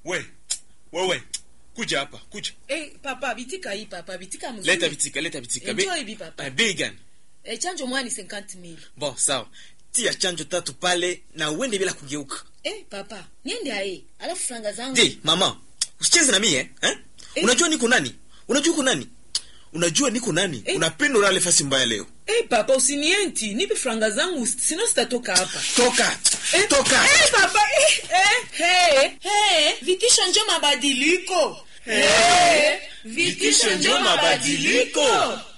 we wewe kuja hapa kuja Eh, papa bitika hii papa bitika mzuri. leta vitika leta vitika Enjoy hivi, papa. Eh, bei gani Eh, chanjo mwani 50000. bon sawa tia chanjo tatu pale na uende bila kugeuka Eh, papa, niende aye. Alafu franga zangu. je mama usicheze na mie eh? eh? Eh. unajua niko nani unajua uko nani unajua niko nani Eh. unapenda ulale fasi mbaya leo Eh, papa usinienti. Nipe franga zangu sino sitatoka hapa. toka Eh, toka Eh, papa. Eh, eh, hey, hey. Vitisho njo mabadiliko. Eh, vitisho njo mabadiliko.